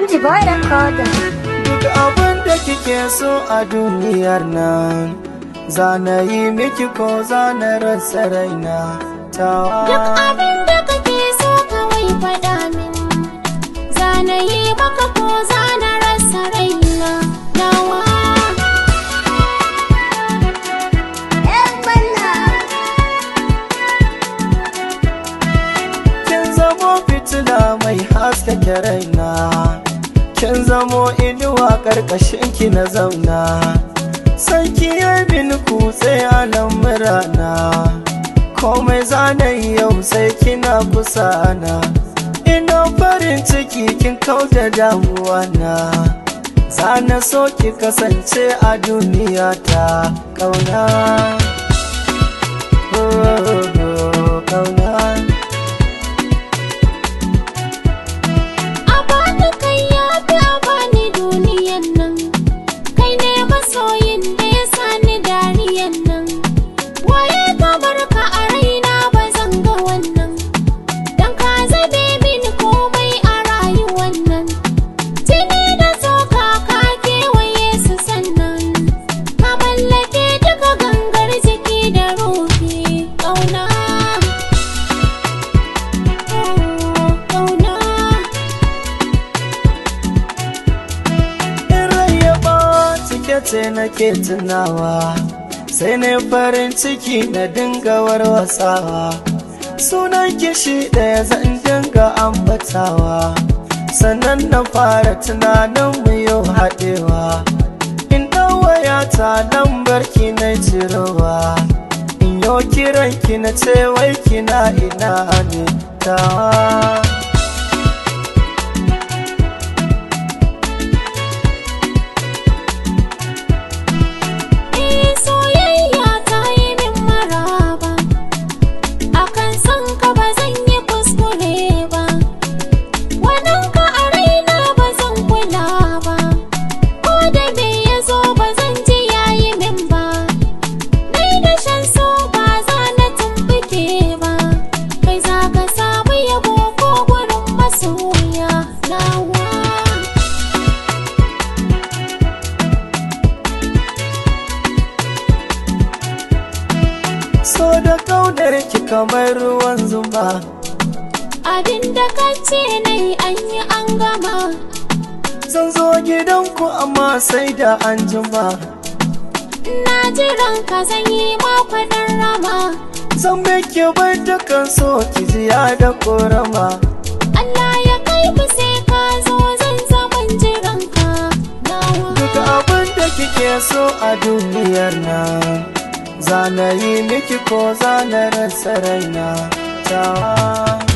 Alhaji Boy Recorder. Duk abin da kike so a duniyar nan Zana yi miki ko zana rasa raina tawa Duk abin da kake so kawai faɗa min Zana yi maka ko zana rasa raina nawa ‘Yan banna. Kin zamo fitila mai haskake raina Kin zamo inuwa ƙarƙashin ki na zauna Sanki ya bin kutse a lamurana Komai zanayi yau sai kina kusa na Ina farin ciki kin kauda damuwa na Zana so ki kasance a duniya ta ƙauna Oh, oh, oh, ƙauna A bani kai ya fi a bani duniyan nan Kai ne masoyin da ya sani dariyan nan Waye ka barka a raina ba zan ga wannan Dan ka zabe mini komai a rayuwan nan Jini da tsoka ka kewaye su sannan Ka mallake duka gangar jiki da ruhi Ƙauna Oh, Ƙauna In rai ya ɓaci ke ce nake tunawa sai na farin ciki na dinga warwasawa sunan kishi ɗaya zan dinga ambatawa sannan na fara tunanin mu yau haɗewa in waya ta lambar ki na cirowa in yau kiran ki na ce wai kina ina ne tawa Eh soyayya ta yi min maraba Akan son ka ba zan yi kuskure ba Wannan ka a raina ba zan kula ba Ko da me ya zo ba zan ji yayi min ba Dai da shan so ba za na tumbuke ba Kai za ka samu yabo ko gurin masoya nawa so da kaunar ki kamar ruwan zuma Abin da ka ce na yi an yi an gama Zan zo gidanku amma sai da an jima Na jiran ka zan yi makwadin rama Zan miki bai dukan so ki ziya da korama Allah ya kai ku sai ka zo zan zaman jiran ka nawa Duk abin da kike so a duniyar nan Zana yi miki ko zana rasa raina tawa